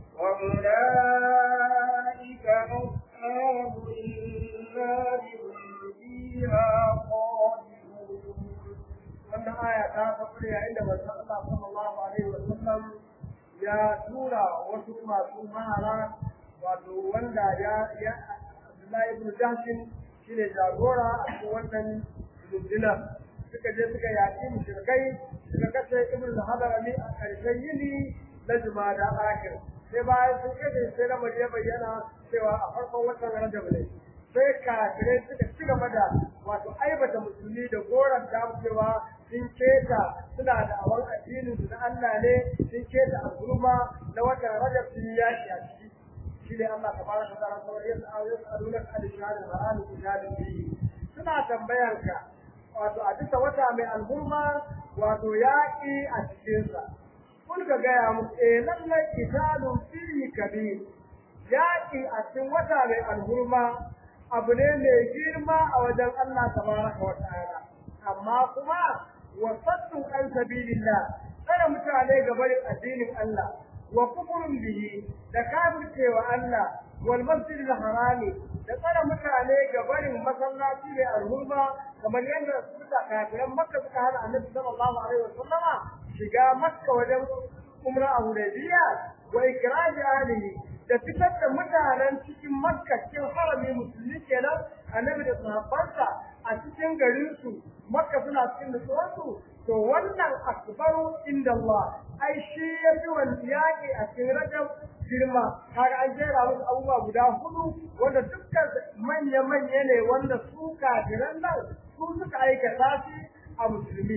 وأولئك أصحاب النار هم فيها خالدون wannan aya ta tafi yayin da manzon Allah sallallahu alaihi wa sallam ya tura wasu masu mahara wato wanda ya ya Abdullahi ibn Jahshin shine jagora a cikin wannan runduna suka je suka yaƙi mushrikai suka kashe ibn Hadarami a ƙarshen yini na Jumada akhir sai bayan sun kashe sai na maje bayyana cewa a farkon watan Rajab ne sai kafirai suka ci gaba da wato aibata musulmi da goron cewa sun keta suna da awar addinin su na Allah ne sun keta al'umma na watan Rajab sun yaki a ciki shi ne Allah tabaraka ta'ala kawai yasa ayoyin aluna al-shahad al-haram kitabin bihi suna tambayar ka wato a duka wata mai al'umma wato yaki a cikin sa kun ga gaya musu eh lallai kitabun fihi kabir yaki a cikin wata mai al'umma abu ne mai girma a wajen Allah tabaraka wa ta'ala amma kuma wasaddu an sabilillah tsare mutane ga barin addinin Allah wa kufrun bihi da kafircewa Allah wal masjidil harami da tsare mutane ga barin masallaci mai alhurma kamar yadda suka kafiran makka suka hana annabi sallallahu alaihi wasallama shiga makka wajen umra a hudaybiya wa ikraj ahlihi da fitar da mutanen cikin makka cikin harami musulmi kenan annabi da sahabbansa a cikin garinsu makka suna cikin nutsuwarsu to wannan akbaru inda Allah ai shi ya fi wani yaƙi a cikin rajab girma kaga an jera wasu abubuwa guda hudu wanda dukkan manya-manya ne wanda su kafiran nan su suka aikata shi a musulmi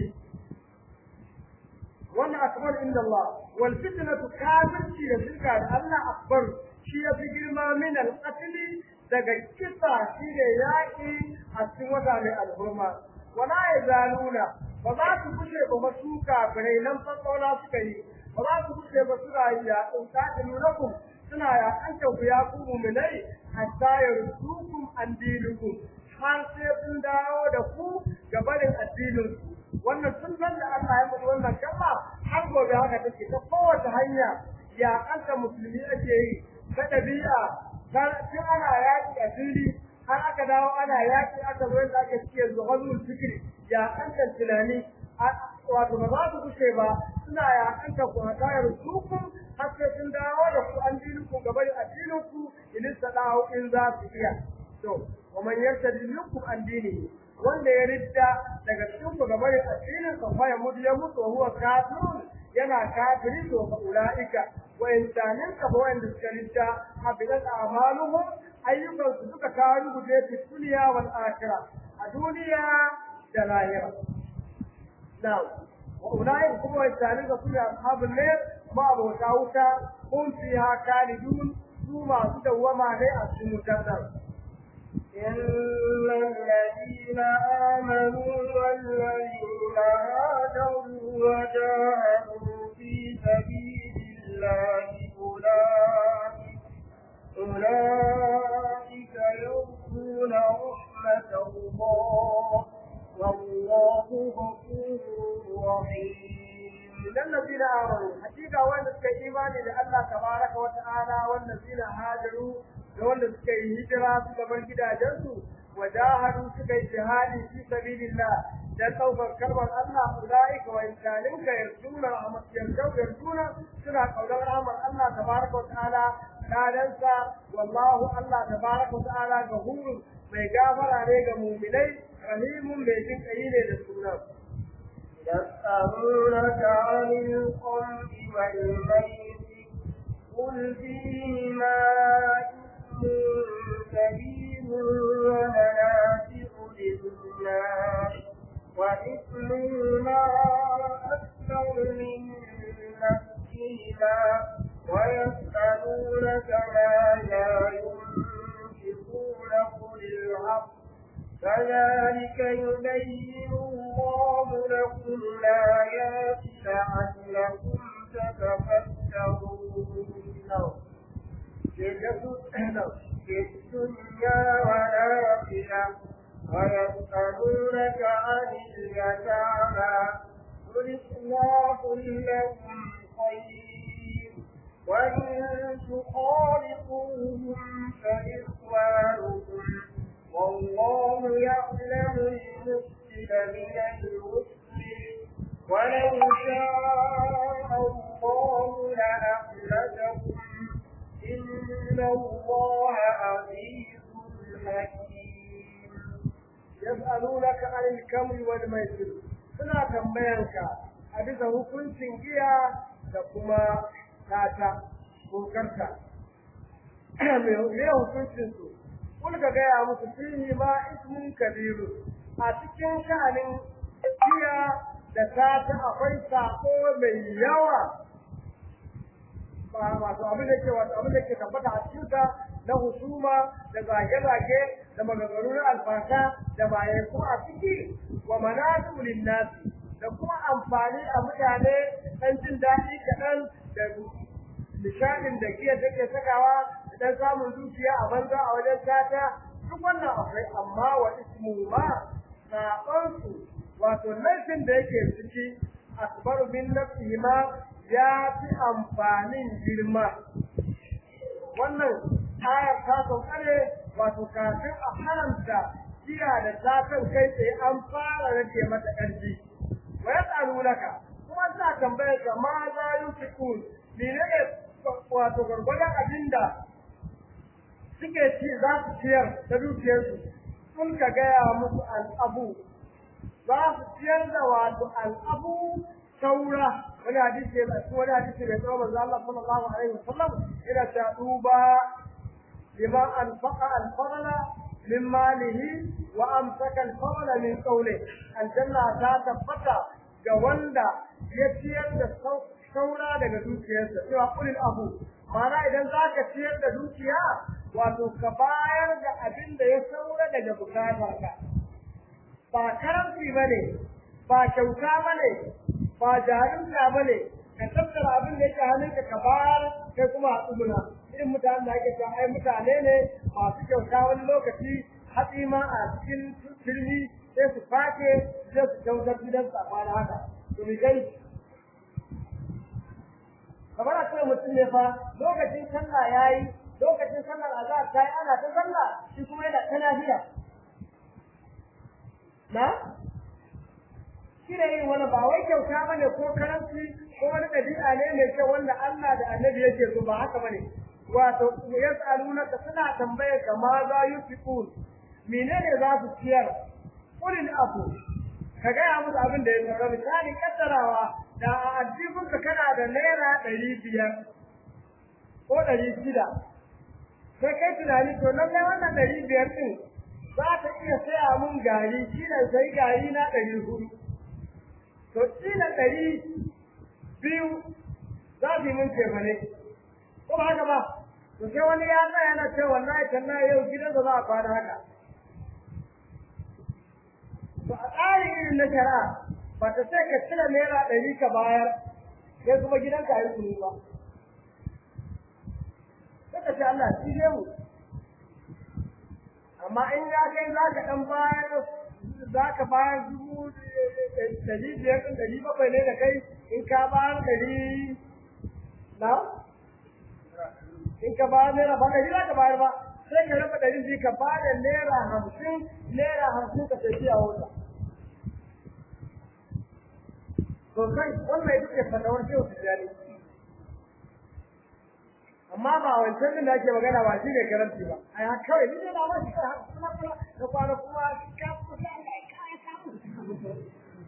wannan akbar inda Allah wal fitnatu kafirci da shirka da Allah akbar shi ya fi girma min al daga kisa shi ne yaƙi a cikin wata mai alhurma wala ya zaluna ba za su kushe ba masu kafirai nan fasola suka yi ba za su kushe ba suna yi ya ɗauka da nunakum suna ya kanta ku ya ku muminai hatta ya rusukum an dinukum har sai sun dawo da ku ga barin addinin ku wannan sun san da Allah ya mutu wannan kalma har gobe haka take ta kowace hanya ya kanta musulmi ake yi ta ɗabi'a tun ana yaƙi a fili har aka dawo ana yaƙi aka zo yadda ake cike zuhazul fikri ya kankan tunani wato ba za su kushe ba suna ya kanka ku hatayar sukun har sai sun dawo da ku an dinin ku gaban addinin ku in sada'u in za su iya to wa man yartadi minkum an dinihi wanda ya ridda daga cikin ku gaban addinin sa fa ya mutu ya mutu wa huwa kafirun yana kafiri to fa ulaika wa insanin ka ba wanda suka ridda habidat a'maluhum ayyukan su suka kawo rubuce fi duniya wal akhirah a duniya da lahira na'am wa ulai kuma wa insanin ka sune ashabul nar ma abota wuta hum fiha khalidun su masu dawwama ne a cikin wutar nan إن الذين آمنوا والذين هاجروا وجاهدوا في سبيل الله أولئك أولئك يرجون رحمة الله والله غفور رحيم idan lazina amanu hakika wanda suka yi imani da Allah tabaraka wa ta'ala wanda zina hajaru da wanda suka yi hijira suka bar gidajensu wa jahadu suka yi jihadi fi sabilillah dan ɗaukar kalmar Allah ulaika wa insalinka yarjuna rahmat yarjuna suna kaunar rahmar Allah tabaraka wa ta'ala kadansa wallahu Allah tabaraka wa ta'ala gahurun mai gafara ne ga mu'minai rahimun mai jin kai ne da sunan يسألونك عن الخمر والميسر قل فيهما إثم كبير ومنافع للناس وإثمهما أكثر من نفسهما ويسألونك ماذا ينفقون قل الحق كذلك يبين الله لكم الآيات لعلكم تتفكرون في الدنيا والآخرة ويسألونك عن اليتامى قل إصلاح لهم خير وإن تخالطوهم فإخوانكم والله يعلم المفسد من المسلم ولو شاء الله لأخرجكم إن الله عزيز حكيم يسألونك عن الكمر والميسر suna tambayanka a bisa hukuncin giya da kuma tata ko karta me hukuncin su kun ka gaya musu fihi ma ismun kabiru a cikin sha'anin giya da tata akwai sako mai yawa ba wato abin da ke wato abin da ke tabbata a cikin na husuma da zage-zage da maganganu na alfasa da bayan kuma a ciki wa manatu linnasi da kuma amfani a mutane dan jin daɗi kaɗan da nishaɗin da giya take sakawa da dan samun zuciya a banza a wajen tata duk wannan akwai amma wa ismu ma saƙonsu wato laifin da yake ciki akbaru min nafsihi ma ya fi amfanin girma wannan ayar ta sauka ne wato kafin a haramta jiya da satan kai tsaye an fara rage mata ƙarfi wa ya tsaro naka kuma suna tambayar ka ma za yi fikun menene wato gwargwadon abinda suke ci za su ciyar da dukiyarsu sun ka gaya musu al'abu za su ciyar da wato al'abu saura wani hadisi ya zaci wani hadisi mai tsawo manzo Allah sallallahu alaihi wasallam ina ta duba lima anfaqa al-fadla min malihi wa amsaka al-fadla min qawli aljanna ta tabbata ga wanda ya ciyar da saura daga dukiyarsa cewa kulil abu ma'ana idan zaka ciyar da dukiya wato ka bayar da abin da ya saura daga bukatarka ba karanci bane ba kyauta bane ba jarinta ba ne ka tattara abin da yake hannunka ka bayar kai kuma a tsuguna irin mutanen da ake cewa ai mutane ne masu kyauta wani lokaci hatsi ma a cikin firmi sai su fake sai su kyautar gidan su a kwana haka to mi kai kamar a ce mutum ne fa lokacin sallah yayi lokacin sallar azhar ta yi ana ta sallah shi kuma yana ta lafiya na shi da yin wani ba wai kyauta ba ne ko karanci ko wani ɗabi'a ne mai kyau wanda Allah da annabi yake so ba haka ba ne wato yas'alunaka suna tambayar ka ma za yufiqun menene za su ciyar qulil afu ka gaya musu abin da ya saura misali kaddarawa da a addibinka kana da naira ɗari biyar ko ɗari shida sai kai tunani to lallai wannan ɗari biyar ɗin za ta iya saya mun gari shi ne sai gari na ɗari hudu to kila ɗari biyu za su yi mun tefane ko ba haka ba to sai wani ya tsaya na ce wallahi tallahi yau gidan da za a kwana haka a tsari irin na shari'a ba ta sai ka cire naira ɗari ka bayar sai kuma gidanka ya yi kunu ba sai ka ce Allah shi ne mu amma in ya kai za ka ɗan bayar za ka bayar dubu ɗari biyar ɗin ɗari bakwai ne da kai in ka bayar ɗari na in ka bayar naira ba ɗari za ka bayar ba sai ka raba ɗari biyu ka bada naira hamsin naira hamsin ka tafi a wata to kai wannan ita ce fatawar shehu tijjani amma ba wancan din da ake magana ba shi ne karanci ba a ya kawai ni ne na ba shi kawai kuma kuma da kwana kuma ka kusa da kawai samu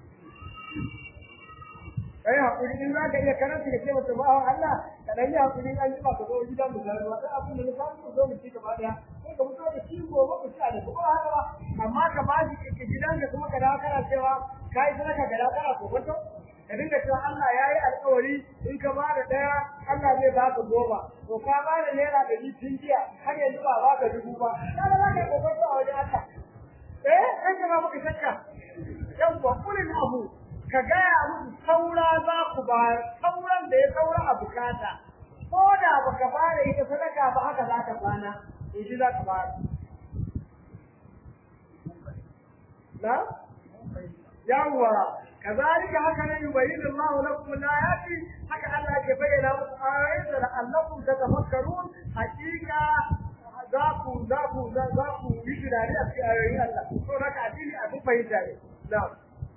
kai hakuri in za ka iya karanta da ce mata ba Allah ka dan yi hakuri an ji ba ka zo gidan mu da wata abin da ka so zo mu ci gaba daya sai ka fito da shi gobe ku ci da kuma haka ba amma ka ba shi ka gidan da kuma ka dawo kana cewa kai sadaka ga dawo kana kokonto ka dinga cewa Allah ya yi alƙawari in ka ba da daya Allah zai ba ka goma to ka ba da naira ɗari tun jiya har yanzu ba ba ka dubu ba kaga za ka yi kokonto a wajen Allah eh kai ka ba maka shakka yawwa kulin abu ka gaya musu saura za ku ba sauran da ya saura a bukata ko da baka ba da ita sadaka ba haka za ka kwana in shi za ka ba na yawwa kazalika haka ne yubayyin Allah lakum al-ayati haka Allah ke bayyana muku ayoyin da la'allakum tatafakkarun hakika za ku za ku za ku yi tunani a cikin ayoyin Allah to haka addini abin fahimta ne na'am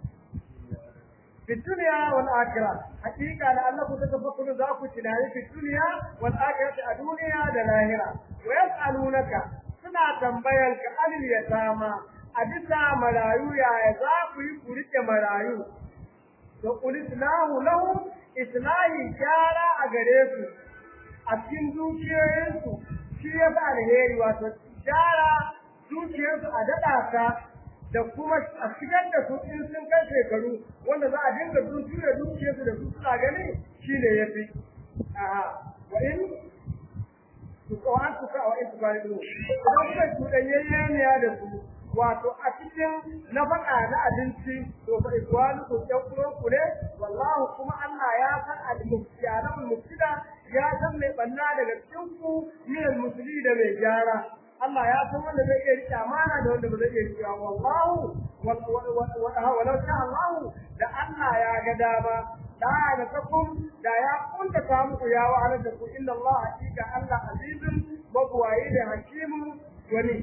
في الدنيا والآخرة حقيقة لأنكم تتفكرون ذاك تنالي في الدنيا والآخرة الدنيا دلاهرة ويسألونك سنة تنبيلك عن اليتامى أدسى ملايو يا ذاك يقولك ملايو وقل إسلام لهم إسلام جارة أغريسو أكين دوكيوينسو شيء فعلهيري واتو جارة دوكيوينسو أدداتا da kuma a shigar da su in sun kai shekaru wanda za a dinga duki da dukiyarsu da su suna gani shi ne ya fi wa in su kawan su ka wa in su bari du idan kuka cuɗanyayya da su wato a cikin na faɗa na abinci to fa ikwanu ku ɗan uwan ku ne wallahu kuma Allah ya san al-muftiyanan mufsida ya san mai banna daga cikin ku min al-musli da mai gyara Allah ya san wanda zai iya rike amana da wanda ba zai iya rike wallahu walau sha Allah da Allah ya ga dama da da takum da ya kunta ta muku ya wa da ku inna Allah hakika Allah azizun mabwayi da hakimu wani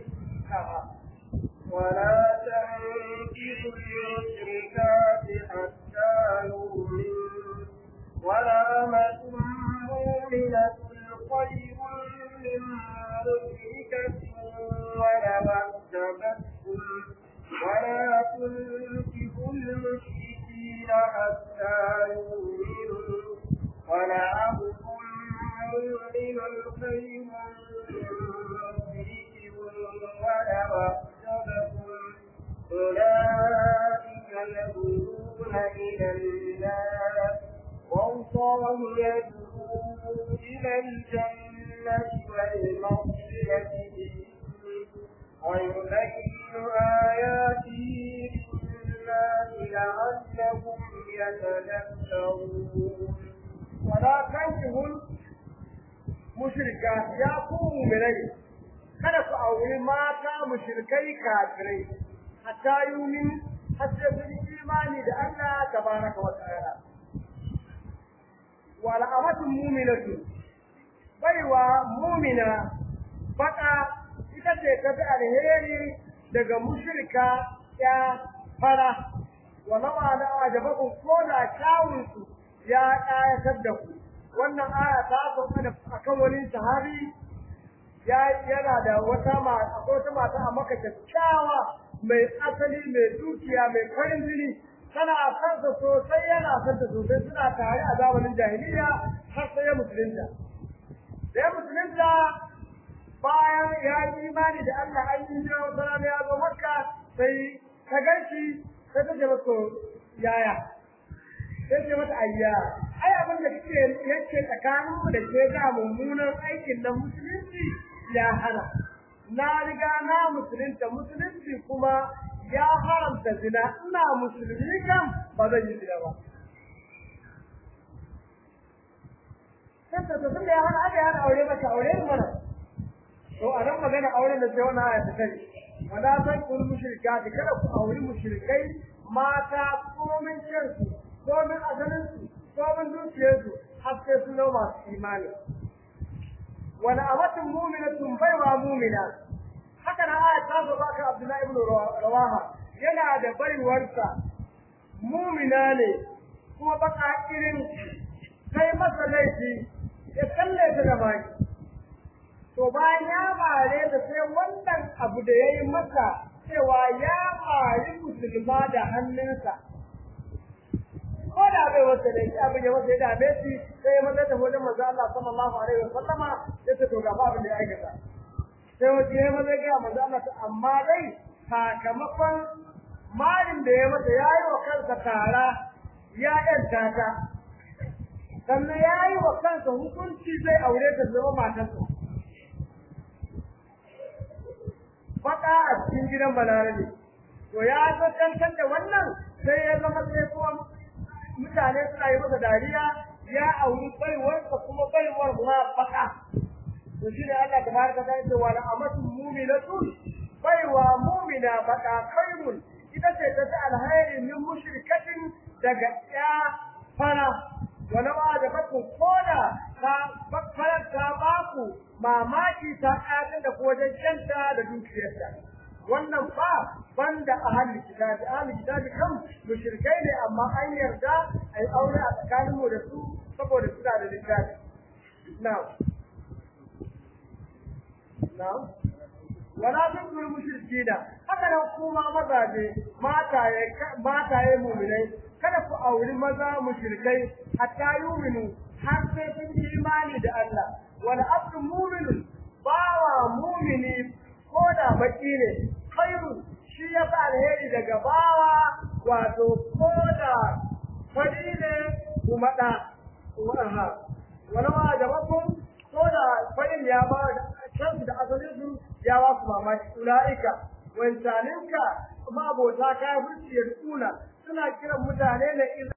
ولا تنكحوا المشركات حتى يؤمنوا ولا أمة مؤمنة خير من مشركة ولو أعجبتكم ولا تنكحوا المشركين حتى يؤمنوا ولعبد مؤمن خير من مشرك ولو أعجبكم أولئك يدعون إلى النار والله يدعو إلى الجنة والمغفرة ويبين آياته للناس لعلهم يتذكرون ولا تنكحوا mushrika ya ku mu'minai kada ku auri mata mushrikai kafirai hatta yumin hatta sun imani da Allah tabaraka wa ta'ala wa la'amatun mu'minatu baiwa mu'mina baka ita ce ta fi alheri daga mushrika ya fara wa lawa da ajabakum ko da kyawunsu ya ƙayatar da ku wannan aya ta sauka da akan wani sahabi ya yana da wata mata akwai wata mata a maka kyakkyawa mai asali mai dukiya mai farin jini tana kansa sosai yana son ta sosai suna tare a zamanin jahiliya har sai ya musulunta da ya musulunta bayan ya yi imani da Allah an yi jira wata rana ya zo makka sai ta ganshi sai ta ce masa yaya sai ce mata ayya ai abin da kike yake tsakanin mu da ke ga mummunan aikin nan musulunci ya hana na riga na musulunta musulunci kuma ya haramta zina ina musulmi kam ba zan yi zina ba sai ta tun da ya hana aka yana aure maka aure mana to a nan magana auren da sai wannan aya ta kai wala san kun mushrika da kada ku auri mushrikai mata komin kansu komin asalin su komin dukiyarsu har sai sun zama masu imani wala amatun mu'minatun baiwa mu'mina haka na aya ta zo baka Abdullahi ibn Rawaha yana da baiwarsa mu'mina ne kuma baka irin kai masa laifi ya kalle ta da baki to bayan ya mare da sai wannan abu da ya yi masa cewa ya mari musulma da hannunsa ko da bai wata da shi abin ya masa ya dame shi sai ya masa da wajen manzo Allah sallallahu alaihi wasallama ya ce to ga abin da ya aikata sai wace ya maza ga manzo Allah amma dai sakamakon marin da ya masa ya yi wa kansa tara ya yanta ta sannan ya yi wa kansa hukunci zai aure ta zama matarsa faɗa a cikin gidan balarabe to ya zo tantan da wannan sai ya zama sai kuma mutane suna yi masa dariya ya auri baiwarsa kuma baiwar ma faɗa to shi ne Allah tabaraka ta ce wa amatu mu'minatun baiwa mu'mina faɗa khairun ita ce ta ta alhairi min mushrikatin daga ya fara wani ba da bakun koda ta bakkarar ta baku mamaki ta ƙayatar da wajen canta da dukiyarta wannan fa banda ahli kitabi ahli kitabi kan mushrikai ne amma an yarda ai aure a tsakanin mu da su saboda suna da littafi na'am na'am wala tukul mushrikina haka nan kuma mazaje mataye mataye mu'minai kada ku auri maza mushrikai hatta yuminu har sai sun yi imani da Allah wal abdu mu'minun bawa mu'mini ko da baki ne khairu shi ya fa alheri daga bawa wato ko da fadi ne kuma da waha wala ma jabakum ko da fadin ya ba kansu da asalin su ya ba su mamaki ulaika wancaninka ma abota kafirci ya tsuna suna kiran mutane ne